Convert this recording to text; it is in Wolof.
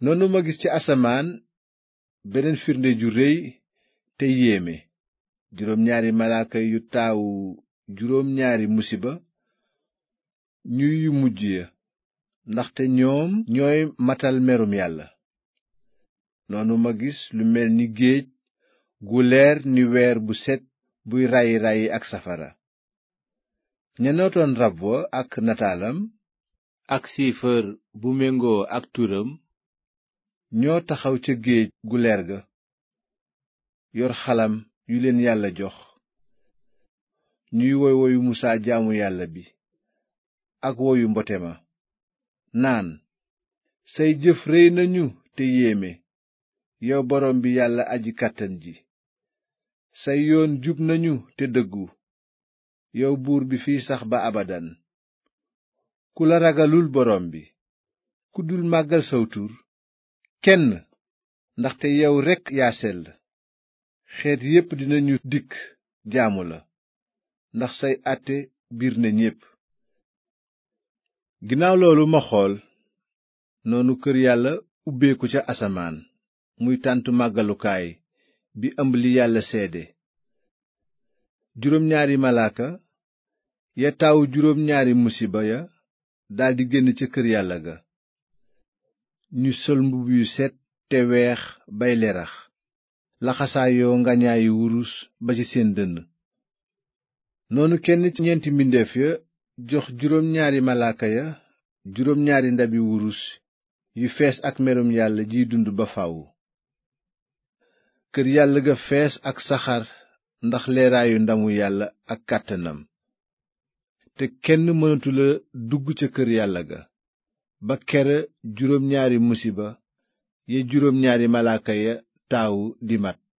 noonu ma gis ci asamaan beneen firnde ju réy te yéeme juróom ñaari malaaka yu taawu juróom ñaari musiba ñuy yu mujj ya ndaxte ñoom ñooy matal merum yàlla noonu ma gis lu mel ni géej gu leer ni weer bu set buy ràyyi ràyyi ak safara ña nootoon rab wa ak nataalam ak siifar bu méngoo ak turam ñoo taxaw ca géej gu leer ga yor xalam yu leen yàlla jox ñuy woy woyu musaa jaamu yàlla bi ak woyu mbote ma naan say jëf réy nañu te yéeme yow borom bi yàlla aji kàttan ji say yoon jub nañu te dëggu yow buur bi fiy sax ba abadan ku la ragalul borom bi ku dul màggal saw tur kenn ndaxte yow rekk yaa sell xeet yépp dinañu dikk jaamu la ndax say àtte biir na ñépp ginnaaw loolu ma xool noonu kër yàlla ubbeeku ca asamaan muy tàntu màggalukaay bi ëmb li yàlla seede juróom ñaari malaaka ya taawu juróom ñaari musiba ya daldi génn ca kër yàlla ga ñu sol mbubb yu set te weex bay lerax laxasaayoo ngañaayi wurus ba ci seen dënn noonu kenn ci ñeenti mbindeef ya jox juróom ñaari malaaka ya juróom ñaari ndabi wurus yu fees ak merum yàlla jiy dund ba faw kër yàlla ga fees ak saxaar ndax leeraayu ndamu yàlla ak kàttanam te kenn mënatula dugg ca kër yàlla ga ba kera juróom ñaari musiba ya juróom ñaari malaaka ya taawu di mat